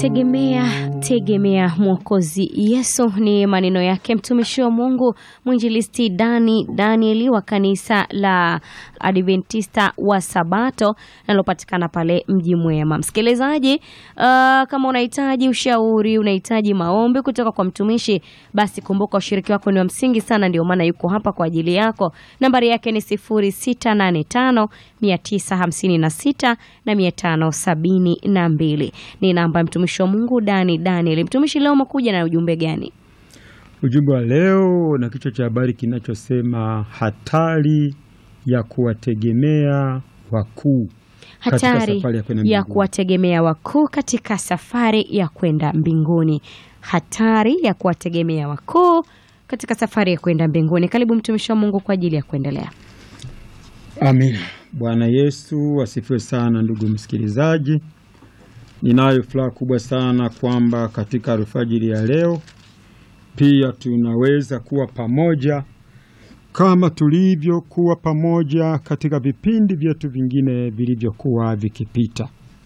Tegemea, tegemea Mwokozi Yesu, ni maneno yake mtumishi wa Mungu mwinjilisti Dani Danieli wa kanisa la Adventista wa Sabato linalopatikana pale Mji Mwema. Msikilizaji, uh, kama unahitaji ushauri, unahitaji maombi kutoka kwa mtumishi, basi kumbuka ushiriki wako ni wa msingi sana, ndio maana yuko hapa kwa ajili yako. Nambari yake ni 0685 956 na 572 ni namba ya mtumishi wa Mungu Dani Daniel. Mtumishi, leo umekuja na ujumbe gani? Ujumbe wa leo na kichwa cha habari kinachosema hatari ya kuwategemea wakuu katika Hatari safari ya kwenda ya mbinguni. kuwategemea wakuu katika safari ya kwenda mbinguni. Hatari ya kuwategemea wakuu katika safari ya kwenda mbinguni. Karibu mtumishi wa Mungu kwa ajili ya kuendelea. Amina. Bwana Yesu asifiwe sana, ndugu msikilizaji. Ninayo furaha kubwa sana kwamba katika alfajiri ya leo pia tunaweza kuwa pamoja kama tulivyokuwa pamoja katika vipindi vyetu vingine vilivyokuwa vikipita.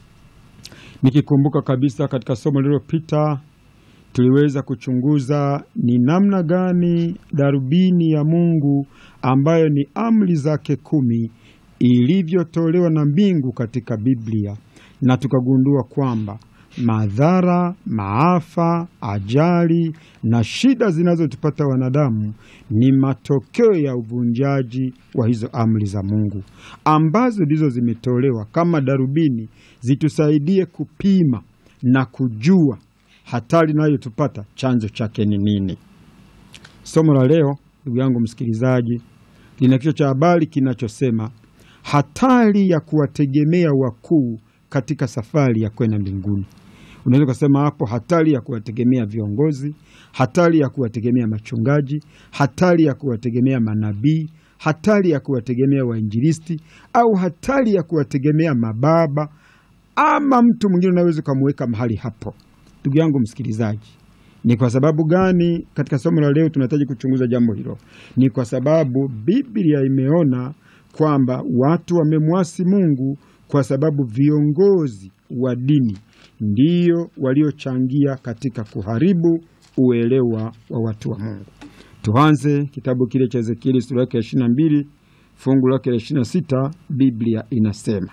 Nikikumbuka kabisa katika somo lililopita tuliweza kuchunguza ni namna gani darubini ya Mungu ambayo ni amri zake kumi ilivyotolewa na mbingu katika Biblia, na tukagundua kwamba madhara, maafa, ajali na shida zinazotupata wanadamu ni matokeo ya uvunjaji wa hizo amri za Mungu ambazo ndizo zimetolewa kama darubini zitusaidie kupima na kujua hatari inayotupata chanzo chake ni nini. Somo la leo, ndugu yangu msikilizaji, lina kichwa cha habari kinachosema hatari ya kuwategemea wakuu katika safari ya kwenda mbinguni. Unaweza ukasema hapo hatari ya kuwategemea viongozi, hatari ya kuwategemea machungaji, hatari ya kuwategemea manabii, hatari ya kuwategemea wainjilisti, au hatari ya kuwategemea mababa ama mtu mwingine unaweza ukamweka mahali hapo. Ndugu yangu msikilizaji, ni kwa sababu gani katika somo la leo tunahitaji kuchunguza jambo hilo? Ni kwa sababu Biblia imeona kwamba watu wamemwasi Mungu kwa sababu viongozi wa dini ndiyo waliochangia katika kuharibu uelewa wa watu wa Mungu. Tuanze kitabu kile cha Ezekieli sura yake ya 22 fungu lake la 26. Biblia inasema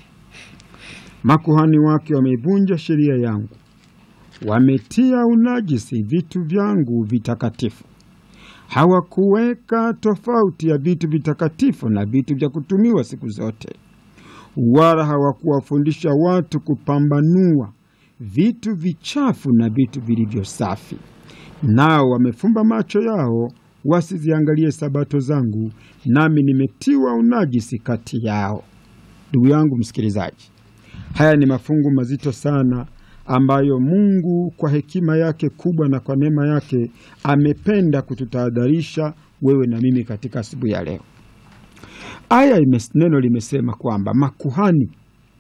makuhani wake wameivunja sheria yangu, wametia unajisi vitu vyangu vitakatifu. Hawakuweka tofauti ya vitu vitakatifu na vitu vya kutumiwa siku zote, wala hawakuwafundisha watu kupambanua vitu vichafu na vitu vilivyo safi. Nao wamefumba macho yao wasiziangalie sabato zangu, nami nimetiwa unajisi kati yao. Ndugu yangu msikilizaji, haya ni mafungu mazito sana ambayo Mungu kwa hekima yake kubwa na kwa neema yake amependa kututahadharisha wewe na mimi katika asubuhi ya leo. Aya imes, neno limesema kwamba makuhani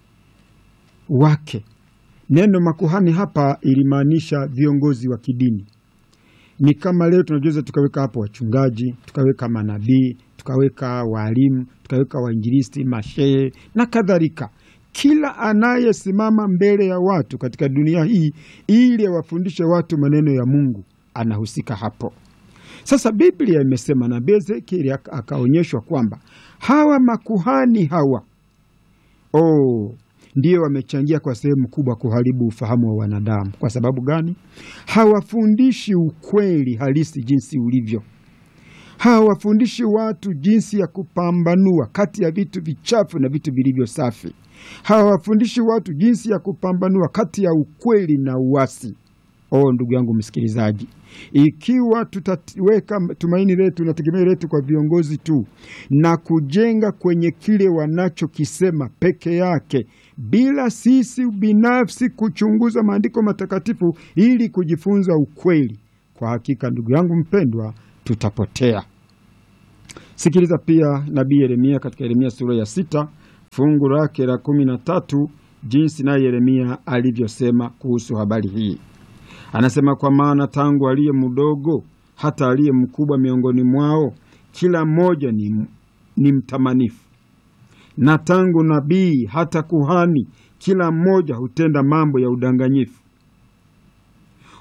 wake. Neno makuhani hapa ilimaanisha viongozi wa kidini. Ni kama leo tunaweza tukaweka hapo wachungaji, tukaweka manabii, tukaweka waalimu, tukaweka wainjilisti, mashehe na kadhalika kila anayesimama mbele ya watu katika dunia hii ili awafundishe watu maneno ya Mungu anahusika hapo. Sasa Biblia imesema na Ezekieli akaonyeshwa kwamba hawa makuhani hawa oh, ndio wamechangia kwa sehemu kubwa kuharibu ufahamu wa wanadamu. Kwa sababu gani? Hawafundishi ukweli halisi jinsi ulivyo hawafundishi watu jinsi ya kupambanua kati ya vitu vichafu na vitu vilivyo safi. Hawafundishi watu jinsi ya kupambanua kati ya ukweli na uasi. Oh, ndugu yangu msikilizaji, ikiwa tutaweka tumaini letu na tegemeo letu kwa viongozi tu na kujenga kwenye kile wanachokisema peke yake bila sisi binafsi kuchunguza maandiko matakatifu ili kujifunza ukweli, kwa hakika ndugu yangu mpendwa tutapotea. Sikiliza pia nabii Yeremia katika Yeremia sura ya sita fungu lake la kumi na tatu jinsi naye Yeremia alivyosema kuhusu habari hii. Anasema, kwa maana tangu aliye mdogo hata aliye mkubwa miongoni mwao kila mmoja ni, ni mtamanifu, na tangu nabii hata kuhani kila mmoja hutenda mambo ya udanganyifu.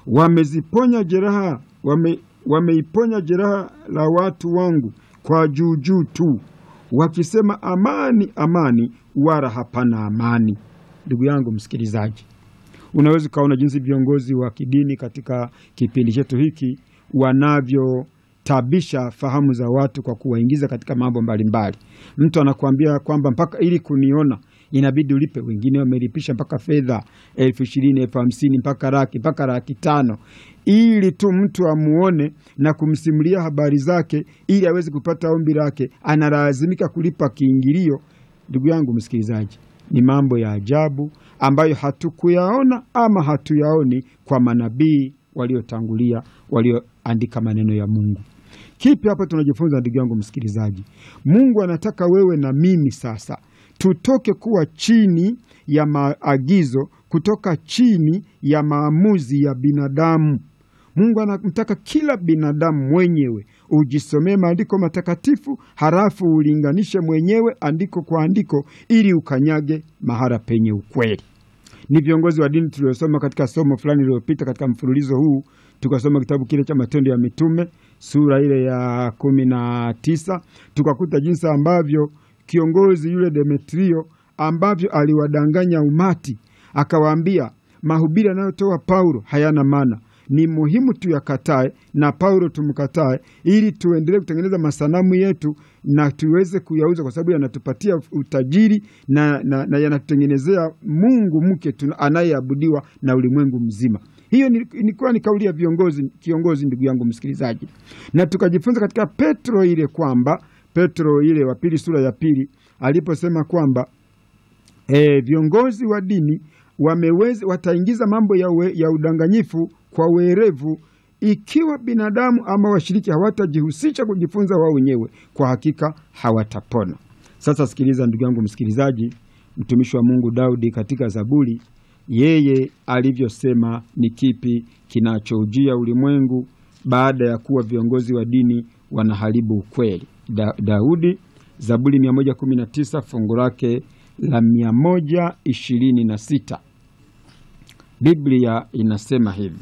wameziponya jeraha wame, wameiponya jeraha la watu wangu kwa juujuu tu, wakisema amani, amani, wala hapana amani. Ndugu yangu msikilizaji, unaweza ukaona jinsi viongozi wa kidini katika kipindi chetu hiki wanavyotabisha fahamu za watu kwa kuwaingiza katika mambo mbalimbali. Mtu anakuambia kwamba mpaka ili kuniona inabidi ulipe. Wengine wamelipisha mpaka fedha elfu ishirini elfu hamsini mpaka laki mpaka laki tano ili tu mtu amuone na kumsimulia habari zake ili aweze kupata ombi lake, analazimika kulipa kiingilio. Ndugu yangu msikilizaji, ni mambo ya ajabu ambayo hatukuyaona ama hatuyaoni kwa manabii waliotangulia walioandika maneno ya Mungu. Kipi hapa tunajifunza, ndugu yangu msikilizaji? Mungu anataka wewe na mimi sasa tutoke kuwa chini ya maagizo, kutoka chini ya maamuzi ya binadamu. Mungu anamtaka kila binadamu mwenyewe ujisomee maandiko matakatifu, halafu ulinganishe mwenyewe andiko kwa andiko, ili ukanyage mahara penye ukweli. Ni viongozi wa dini tuliosoma katika somo fulani lililopita katika mfululizo huu, tukasoma kitabu kile cha Matendo ya Mitume sura ile ya kumi na tisa tukakuta jinsi ambavyo kiongozi yule Demetrio ambavyo aliwadanganya umati, akawaambia mahubiri anayotoa Paulo hayana maana, ni muhimu tuyakatae na Paulo tumkatae, ili tuendelee kutengeneza masanamu yetu na tuweze kuyauza, kwa sababu yanatupatia utajiri na, na, na yanatutengenezea Mungu mke anayeabudiwa na ulimwengu mzima. Hiyo ilikuwa ni kauli ya viongozi, kiongozi, ndugu yangu msikilizaji, na tukajifunza katika Petro ile kwamba Petro ile wa pili sura ya pili aliposema kwamba e, viongozi wa dini wameweza wataingiza mambo ya, we, ya udanganyifu kwa werevu ikiwa binadamu ama washiriki hawatajihusisha kujifunza wao wenyewe, kwa hakika hawatapona. Sasa sikiliza ndugu yangu msikilizaji, mtumishi wa Mungu Daudi katika Zaburi yeye alivyosema ni kipi kinachoujia ulimwengu baada ya kuwa viongozi wa dini wanaharibu ukweli. Da, Daudi Zaburi 119 fungu lake la 126, Biblia inasema hivi: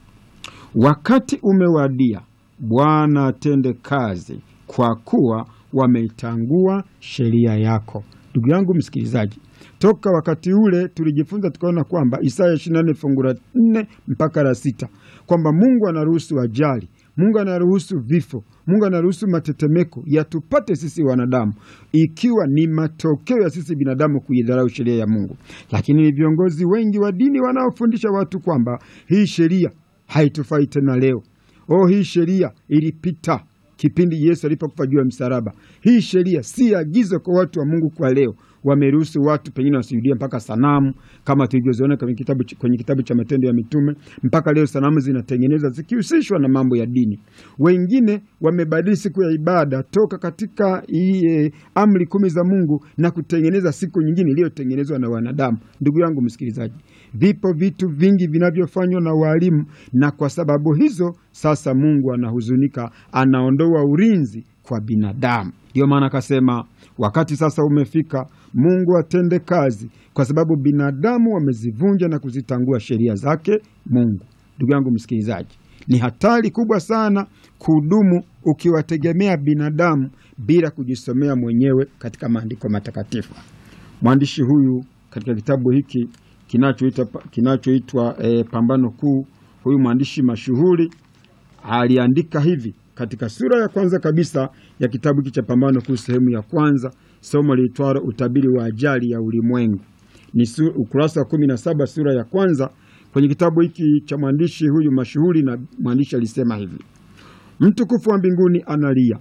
wakati umewadia, Bwana atende kazi, kwa kuwa wameitangua sheria yako. Ndugu yangu msikilizaji, toka wakati ule tulijifunza tukaona kwamba Isaya 24 fungu la 4 mpaka la sita kwamba Mungu anaruhusu ajali, Mungu anaruhusu vifo, Mungu anaruhusu matetemeko yatupate sisi wanadamu, ikiwa ni matokeo ya sisi binadamu kuidharau sheria ya Mungu. Lakini ni viongozi wengi wa dini wanaofundisha watu kwamba hii sheria haitufai tena leo. Oh, hii sheria ilipita kipindi Yesu alipokufa juu ya msalaba. Hii sheria si agizo kwa watu wa Mungu kwa leo. Wameruhusu watu pengine wasujudie mpaka sanamu kama tulivyoziona kwenye kitabu, kwenye kitabu cha Matendo ya Mitume. Mpaka leo sanamu zinatengenezwa zikihusishwa na mambo ya dini. Wengine wamebadili siku ya ibada toka katika iye, amri kumi za Mungu na kutengeneza siku nyingine iliyotengenezwa na wanadamu. Ndugu yangu msikilizaji, vipo vitu vingi vinavyofanywa na walimu, na kwa sababu hizo sasa Mungu anahuzunika, anaondoa ulinzi kwa binadamu. Ndiyo maana akasema wakati sasa umefika Mungu atende kazi, kwa sababu binadamu wamezivunja na kuzitangua sheria zake Mungu. Ndugu yangu msikilizaji, ni hatari kubwa sana kudumu ukiwategemea binadamu bila kujisomea mwenyewe katika maandiko matakatifu. Mwandishi huyu katika kitabu hiki kinachoitwa kinachoitwa e, Pambano Kuu, huyu mwandishi mashuhuri aliandika hivi katika sura ya kwanza kabisa ya kitabu hiki cha Pambano Kuu, sehemu ya kwanza, somo liitwalo utabiri wa ajali ya ulimwengu. Ni ukurasa wa kumi na saba sura ya kwanza kwenye kitabu hiki cha mwandishi huyu mashuhuri. Na mwandishi alisema hivi: mtukufu wa mbinguni analia.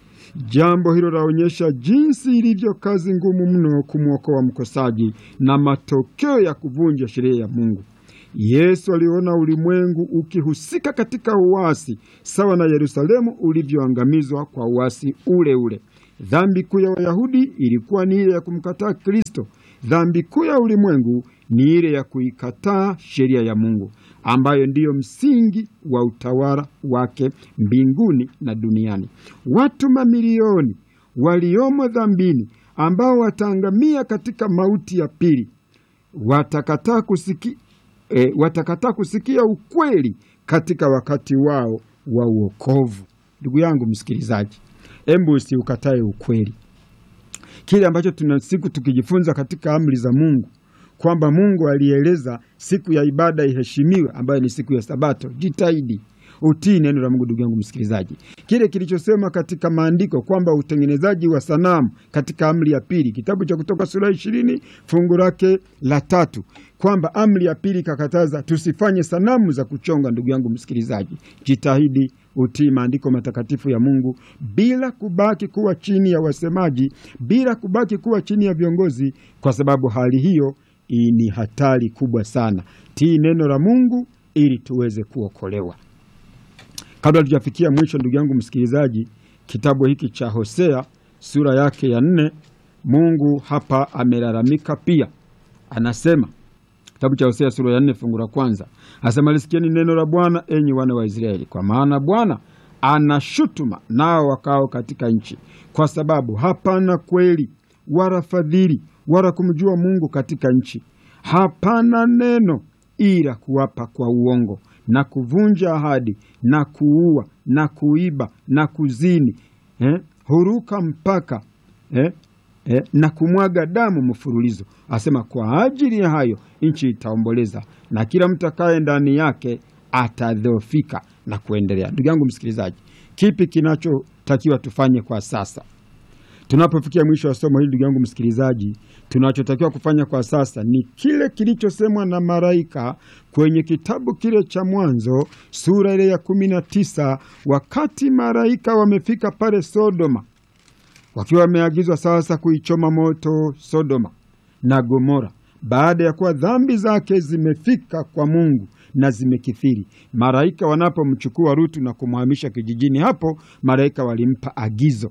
Jambo hilo laonyesha jinsi ilivyo kazi ngumu mno kumwokoa mkosaji na matokeo ya kuvunja sheria ya Mungu. Yesu aliona ulimwengu ukihusika katika uasi sawa na Yerusalemu ulivyoangamizwa kwa uasi ule ule. Dhambi kuu ya Wayahudi ilikuwa ni ile ya kumkataa Kristo. Dhambi kuu ya ulimwengu ni ile ya kuikataa sheria ya Mungu ambayo ndiyo msingi wa utawala wake mbinguni na duniani. Watu mamilioni waliomo dhambini ambao wataangamia katika mauti ya pili watakataa kusiki e, watakataa kusikia ukweli katika wakati wao wa uokovu. Ndugu yangu msikilizaji, embu usiukatae ukweli, kile ambacho tuna siku tukijifunza katika amri za Mungu kwamba Mungu alieleza siku ya ibada iheshimiwe, ambayo ni siku ya Sabato. Jitahidi utii neno la Mungu. Ndugu yangu msikilizaji, kile kilichosema katika maandiko kwamba utengenezaji wa sanamu katika amri ya pili, kitabu cha Kutoka sura ishirini fungu lake la tatu, kwamba amri ya pili ikakataza tusifanye sanamu za kuchonga. Ndugu yangu msikilizaji, jitahidi utii maandiko matakatifu ya Mungu bila kubaki kuwa chini ya wasemaji, bila kubaki kuwa chini ya viongozi, kwa sababu hali hiyo ni hatari kubwa sana. Tii neno la Mungu ili tuweze kuokolewa. Kabla tujafikia mwisho, ndugu yangu msikilizaji, kitabu hiki cha Hosea sura yake ya nne, Mungu hapa amelalamika pia, anasema kitabu cha Hosea sura ya nne fungu la kwanza anasema, lisikieni neno la Bwana enyi wana wa Israeli, kwa maana Bwana anashutuma nao wakao katika nchi, kwa sababu hapana kweli wala fadhili wala kumjua Mungu katika nchi. Hapana neno ila kuwapa kwa uongo na kuvunja ahadi na kuua na kuiba na kuzini eh, huruka mpaka eh, eh, na kumwaga damu mfululizo. Asema kwa ajili ya hayo nchi itaomboleza na kila mtu akaye ndani yake atadhoofika na kuendelea. Ndugu yangu msikilizaji, kipi kinachotakiwa tufanye kwa sasa tunapofikia mwisho wa somo hili? Ndugu yangu msikilizaji, tunachotakiwa kufanya kwa sasa ni kile kilichosemwa na malaika kwenye kitabu kile cha Mwanzo sura ile ya kumi na tisa wakati malaika wamefika pale Sodoma, wakiwa wameagizwa sasa kuichoma moto Sodoma na Gomora baada ya kuwa dhambi zake zimefika kwa Mungu na zimekithiri. Malaika wanapomchukua Lutu na kumhamisha kijijini hapo, malaika walimpa agizo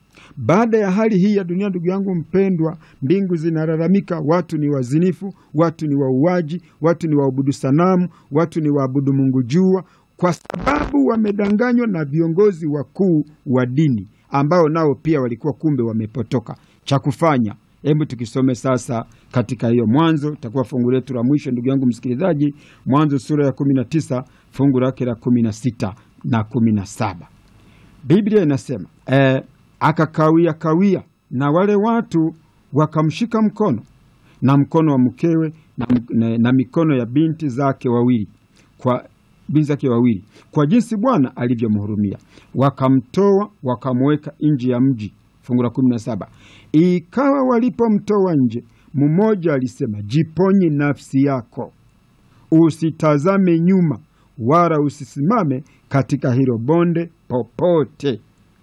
baada ya hali hii ya dunia, ndugu yangu mpendwa, mbingu zinalalamika, watu ni wazinifu, watu ni wauaji, watu ni waabudu sanamu, watu ni waabudu mungu jua, kwa sababu wamedanganywa na viongozi wakuu wa dini ambao nao pia walikuwa kumbe wamepotoka. Cha kufanya, hebu tukisome sasa katika hiyo Mwanzo, itakuwa fungu letu la mwisho, ndugu yangu msikilizaji, Mwanzo sura ya kumi na tisa fungu lake la kumi na sita na kumi na saba Biblia inasema eh, akakawia kawia na wale watu wakamshika mkono na mkono wa mkewe na, na, na mikono ya binti zake wawili kwa binti zake wawili kwa jinsi Bwana alivyomhurumia, wakamtoa wakamweka nje ya mji. Fungu la kumi na saba ikawa walipomtoa nje, mmoja alisema, jiponye nafsi yako, usitazame nyuma, wala usisimame katika hilo bonde popote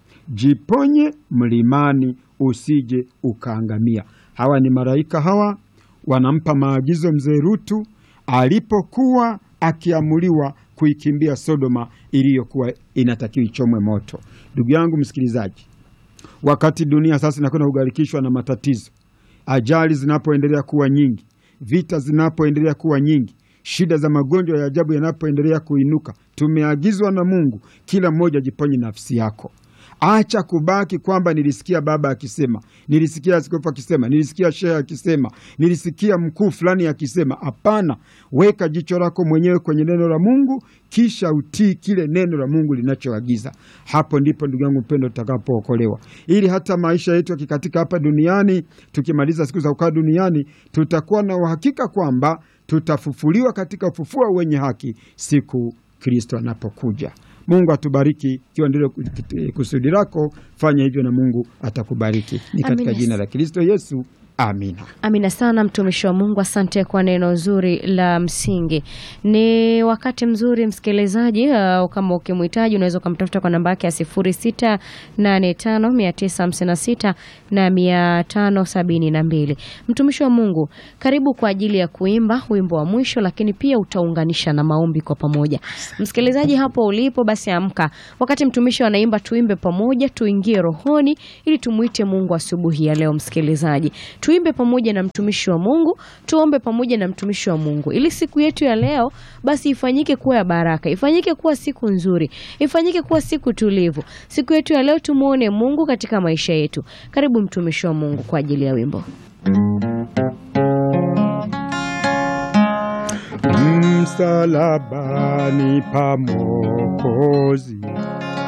jiponye mlimani usije ukaangamia. Hawa ni malaika, hawa wanampa maagizo mzee Rutu alipokuwa akiamuliwa kuikimbia Sodoma iliyokuwa inatakiwa ichomwe moto. Ndugu yangu msikilizaji, wakati dunia sasa inakwenda kugharikishwa na matatizo, ajali zinapoendelea kuwa nyingi, vita zinapoendelea kuwa nyingi, shida za magonjwa ya ajabu yanapoendelea kuinuka, tumeagizwa na Mungu, kila mmoja jiponye nafsi yako. Acha kubaki kwamba nilisikia baba akisema, nilisikia askofu akisema, nilisikia shehe akisema, nilisikia mkuu fulani akisema. Hapana, weka jicho lako mwenyewe kwenye neno la Mungu, kisha utii kile neno la Mungu linachoagiza. Hapo ndipo ndugu yangu mpendo, tutakapookolewa, ili hata maisha yetu yakikatika hapa duniani, tukimaliza siku za kukaa duniani, tutakuwa na uhakika kwamba tutafufuliwa katika ufufuo wenye haki siku Kristo anapokuja. Mungu atubariki. Ikiwa ndilo kusudi lako, fanya hivyo na Mungu atakubariki. Ni katika Amina. jina la Kristo Yesu, amina. Amina sana mtumishi wa Mungu, asante kwa neno zuri la msingi. Ni wakati mzuri msikilizaji, uh, kama ukimhitaji unaweza ukamtafuta kwa namba yake ya sifuri sita nane tano mia tisa hamsini na sita na mia tano sabini na mbili. Mtumishi wa Mungu, karibu kwa ajili ya kuimba wimbo wa mwisho, lakini pia utaunganisha na maombi kwa pamoja. Msikilizaji hapo ulipo, basi amka, wakati mtumishi anaimba, tuimbe pamoja, tuingie rohoni ili tumwite Mungu asubuhi ya leo. Msikilizaji, tuimbe pamoja na mtumishi wa Mungu, tuombe pamoja na mtumishi wa Mungu ili siku yetu ya leo basi ifanyike kuwa ya baraka, ifanyike kuwa siku nzuri, ifanyike kuwa siku tulivu. Siku yetu ya leo tumuone Mungu katika maisha yetu. Karibu mtumishi wa Mungu kwa ajili ya wimbo. msalabani pa Mwokozi